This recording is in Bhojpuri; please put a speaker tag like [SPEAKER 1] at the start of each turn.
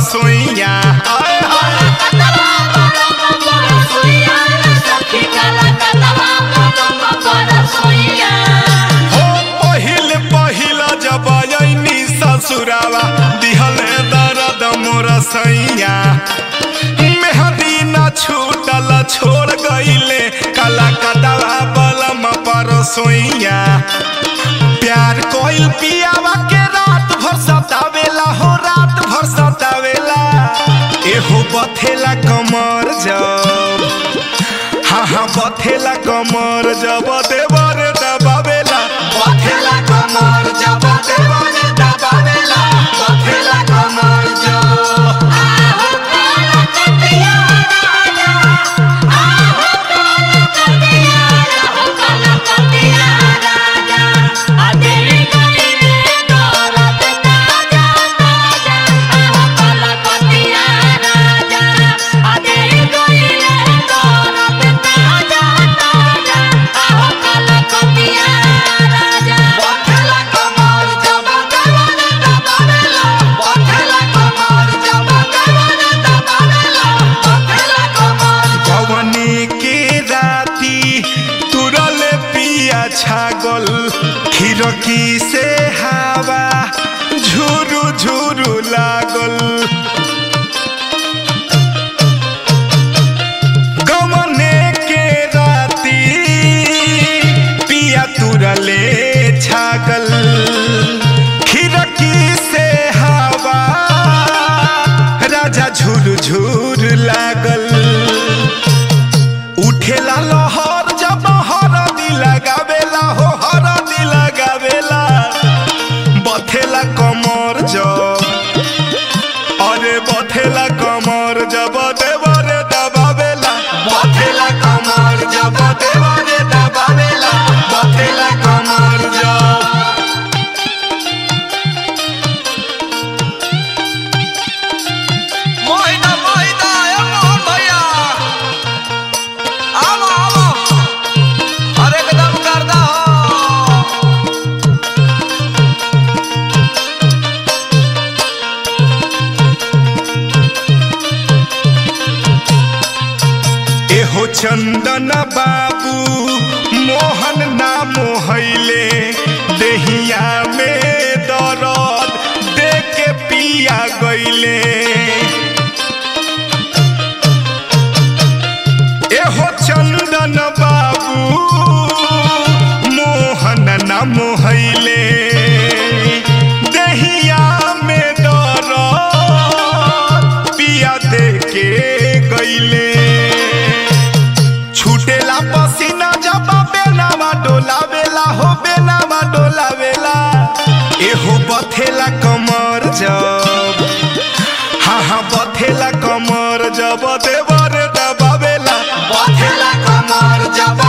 [SPEAKER 1] सोइया आय हाय हो पहिल पहिल जब आईनी ससुरावा दिहले दर्द मोर सैया मेहदी न छूटल छोड़ गईले काला कदवा बलम पर सोइया प्यार कोइल पियावा के रात भर सतावेला हो रात भर सतावेला एहो बथेला कमर जब हाँ हाँ बथेला कमर जब देवर दबावेला बथेला कमर जब देवर दबावेला बथेला कमर जब बथेला कमर जब देवर दबावेला बथेला कमर जब देवर दबावेला बथेला कमर जवनी के राती तुरल पिया छागल खिड़की से हवा झुरु झुरु लागल गमने के राती पिया तुरले छागल खिड़की से हवा राजा झुर झुर लागल उठेला लहर जब हरदी लगावेला हो हरदी लगावेला बथेला कमर जब अरे बथेला कमर जब देवरे दबावेला बथेला कमर जब देवरे दबावेला बथेला कमर जब
[SPEAKER 2] मोहिना मोहिना ए मोहन भैया आवो आवो अरे एकदम करदा हो
[SPEAKER 1] एहो चंदन बाबू मोहन ना मोहैले देहिया में दरद दे के पिया गईले एहो चंदन बाबू मोहन ना मोहैले देहिया में दरद पिया दे के गईले छूटेला पसीना जब बेनामा डोलावेला हो बेनामा डोलावेला एहो बथेला कमर जब हाँ हाँ बथेला कमर जब देवर दबावेला बथेला कमर जब